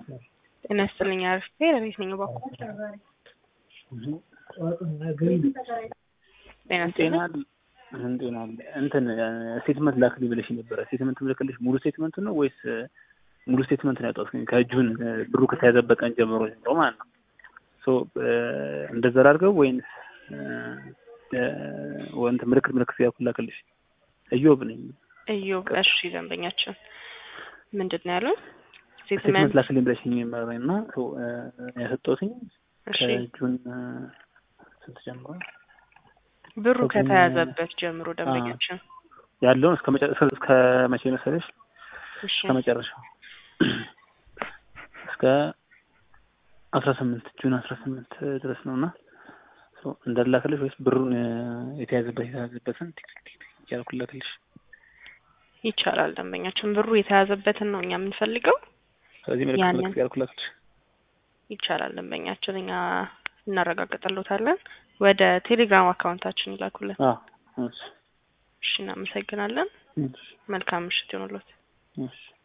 ጤና ይስጥልኝ አርፌ ለቤት ነኝ በኩል ጤና ጤና ይስጥልኝ ጤና እንትን ስቴትመንት ላክልኝ ብለሽ ነበረ። ስቴትመንት ምልክልሽ ሙሉ ስቴትመንት ነው ወይስ ሙሉ ስቴትመንት ነው ያወጣሁት? ከእጁን ብሩ ከተያዘበት ቀን ጀምሮ ጀምሮ ማለት ነው። ሶ እንደዛ ላድርገው ወይንስ እንትን ምልክት ምልክት ያልኩ ላክልሽ? እዮብ ነኝ። እዮብ እሺ ደንበኛችን ምንድን ነው ያሉን ስቴትመንት ስቴትመንት ላክልኝ ብለሽኝ መረኝ እና ያሰጠሁትኝ እሺ ከጁን ስንት ጀምሮ ብሩ ከጁን- ከተያዘበት ጀምሮ ደንበኛችን ያለውን እስከ መጨ- እስከ መቼ መሰለሽ? እሺ እስከ መጨረሻው እስከ አስራ ስምንት ጁን አስራ ስምንት ድረስ ነው እና እንዳላክልሽ ወይስ ብሩን የተያዘበት የተያዘበትን ቲክቲክ እያልኩ ላክልሽ? ይቻላል ደንበኛችን ብሩ የተያዘበትን ነው እኛ የምንፈልገው ስለዚህ ምልክት ያንን- ምልክት እያልኩ ላክልሽ? ይቻላል ደንበኛችን እኛ እናረጋግጥልዎታለን ወደ ቴሌግራም አካውንታችን ይላኩልን አዎ እሺ እሺ እናመሰግናለን እሺ መልካም ምሽት ይሆንልዎት እሺ